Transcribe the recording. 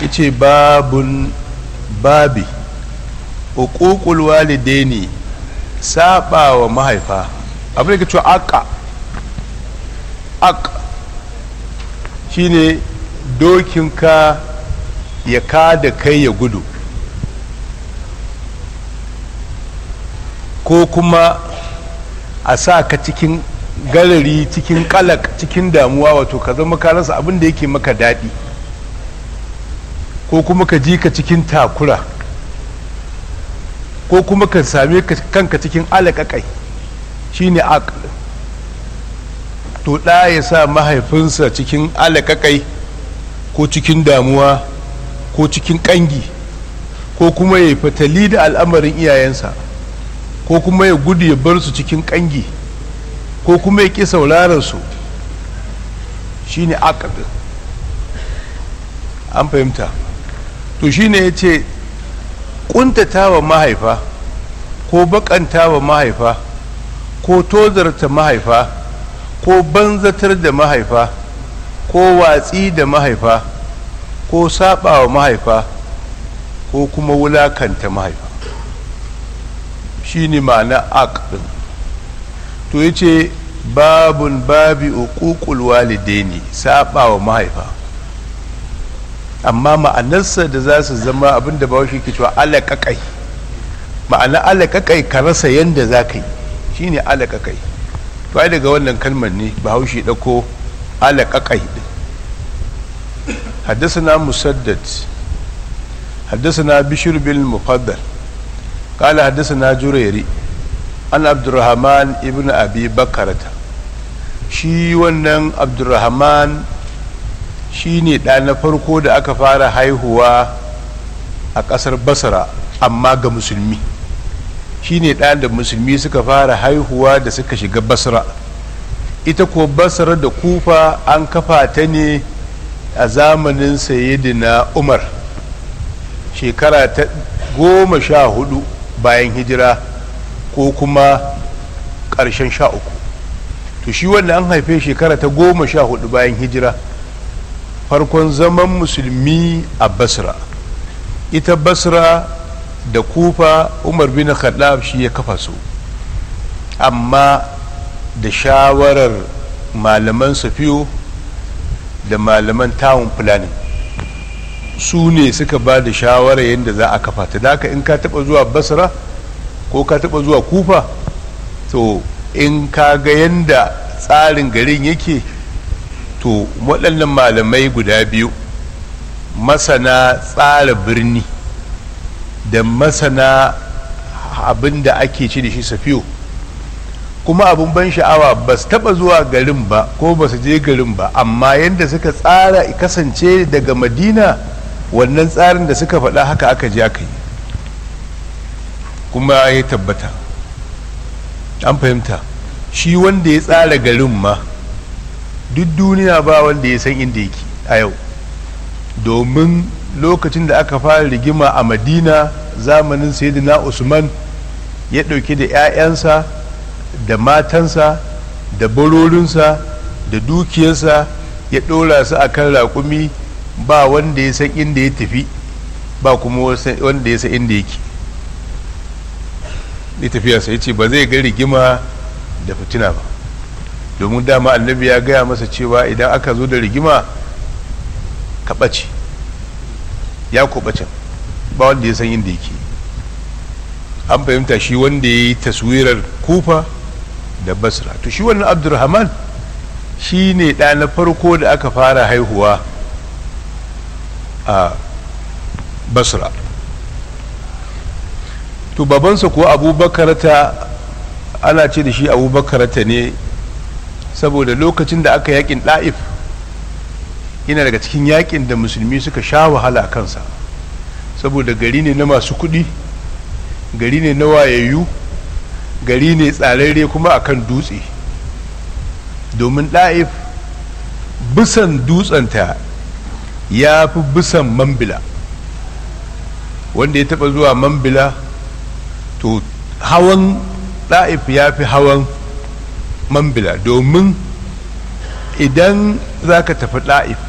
yace babun babi uququl walidaini saba wa mahaifa abin da ke cewa aka ak shine dokinka ya kada kai ya gudu ko kuma a sa ka cikin galari cikin kalak cikin damuwa wato ka zama ka rasa abin da yake maka daɗi ko kuma ka ji ka cikin takura ko kuma ka same kanka cikin alaƙaƙai shine aql to ɗa ya sa mahaifinsa cikin alaƙaƙai ko cikin damuwa ko cikin ƙangi ko kuma ya fatali da al'amarin iyayensa ko kuma ya gudu ya bar su cikin ƙangi ko kuma ya ƙi sauraron su shine aqd an fahimta to shine ya ce ƙuntata wa mahaifa ko baƙanta wa mahaifa ko tozarta mahaifa ko banzatar da mahaifa ko watsi da mahaifa ko saba wa mahaifa ko kuma wulakanta mahaifa shi ne ma'ana aqdin to ya ce babun babi uququl walidaini saba wa mahaifa amma ma'anarsa da za su zama abinda ba shi ke cewa alaƙaƙai ma'ana alaƙaƙai ka rasa yadda za ka yi shi ne alaƙaƙai to ai daga wannan kalmar ne bahaushe ɗauko alaƙaƙai ɗin حدثنا مسدد حدثنا بشر بن المفضل قال حدثنا جريري عن عبد الرحمن ابن ابي بكرة shi wannan abdurrahman shi ne ɗa na farko da aka fara haihuwa a ƙasar basra amma ga musulmi shi ne ɗa da musulmi suka fara haihuwa da suka shiga basra ita ko basra da kufa an kafa ta ne a zamanin sayyidina umar shekara ta goma sha hudu bayan hijira ko kuma ƙarshen sha uku to shi wannan an haife shekara ta goma sha hudu bayan hijira farkon zaman musulmi a basra ita basra da kufa umar bin khattab shi ya kafa su amma da shawarar malaman safiyo da malaman tawon planning su ne suka ba da shawarar yadda za a kafa ta da in ka taba zuwa basra ko ka taba zuwa kufa to in ka ga yadda tsarin garin yake to waɗannan malamai guda biyu masana tsara birni da masana abin da ake ci da shi safiyo kuma abin ban sha'awa ba su taba zuwa garin ba ko ba su je garin ba amma yadda suka tsara kasance daga madina wannan tsarin da suka faɗa haka aka je aka yi kuma ya tabbata an fahimta shi wanda ya tsara garin ma duk duniya ba wanda ya san inda yake a yau domin lokacin da aka fara rigima a madina zamanin sayyidina usman ya ɗauki da 'ya'yansa da matansa da barorinsa da dukiyarsa ya ɗora su a kan raƙumi ba wanda ya san inda ya tafi ba kuma wanda ya san inda yake ya tafiyarsa ya ce ba zai ga rigima da fitina ba domin dama annabi ya gaya masa cewa idan aka zo da rigima ka ɓace ya ku ɓacen ba wanda ya san inda yake an fahimta shi wanda ya yi taswirar kufa da basra to shi wannan abdurrahman shi ne ɗa na farko da aka fara haihuwa a basra to babansa ko abubakarata ana ce da shi abubakarata ne saboda lokacin da aka yakin ɗa'if yana daga cikin yakin da musulmi suka sha wahala kansa saboda gari ne na masu kuɗi gari ne na wayayyu gari ne tsararre kuma akan dutse domin ɗa'if bisan dutsenta ya fi bisan mambila wanda ya taɓa zuwa mambila to hawan ɗa'if ya fi hawan mambila domin idan za ka tafi ɗa'if